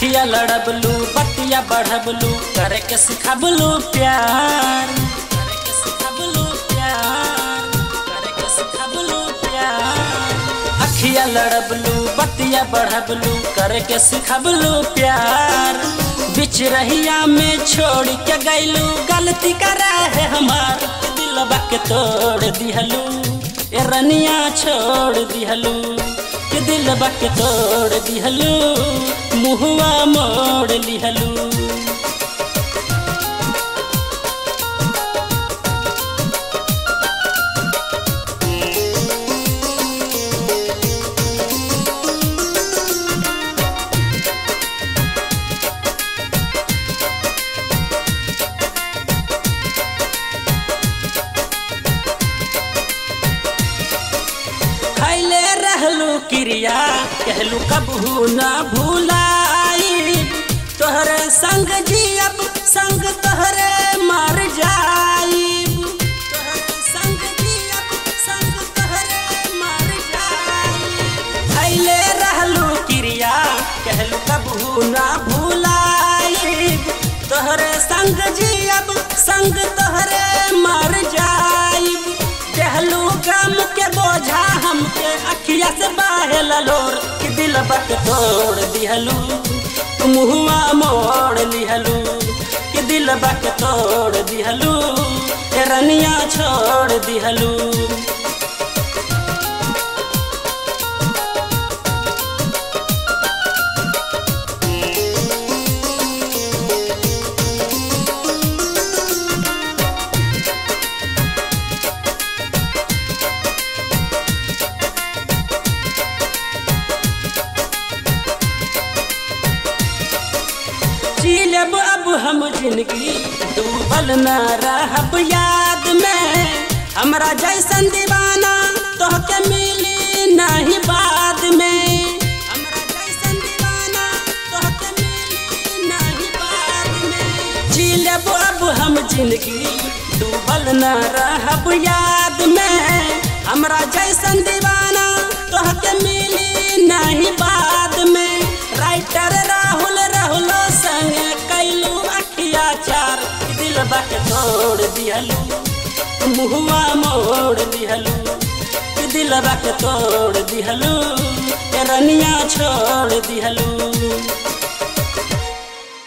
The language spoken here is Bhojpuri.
अखिया लड़बलू बतिया बढ़बलू करे के सिखबलू प्यार करे के सिखबलू प्यार करे के सिखबलू प्यार अखिया लड़बलू बतिया बढ़बलू करे के सिखबलू प्यार बिच रहिया में छोड़ के गैलू गलती करा है हमार दिलबा के तोड़ दिहलू ए रनिया छोड़ दिहलू के दिलबा के तोड़ दिहलू मुहुआ मोड़ लिहलू खैले रहलू क्रिया कहलू कबहू न भूलाई तोहरे संग जियब संग तोहरे मर जाइब तोहरे संग जियब संग तोहरे मर जाइब खैले रहलू क्रिया कहलू कबहू न भूलाई तोहरे संग जियब संग तोहरे मर जाइब कहलू गम के बोझा हमके अखिया से बाहे ललोर कि दिल बक तोड़ दिहलू मुहुआ मोड़ लिहलू कि दिल बक तोड़ दिहलू ए रनिया छोड़ दिहलू जीलब अब हम जिंदगी डूबल न रहब याद में हमरा जैसन दीवाना तोहके मिली नहीं बाद में हमरा जैसन दीवाना तोहके मिली नहीं बाद में जीलब अब हम जिंदगी डूबल न रहब याद में हमरा जैसन दीवाना तोहके मिली नहीं बाद में राइटर राहुल राहुल संग कैलू अखिया चार दिल बक तोड़ दिहलू मुहुआ मोड़ दिहलू दिल बक तोड़ दिहलू रनिया छोड़ दिहलू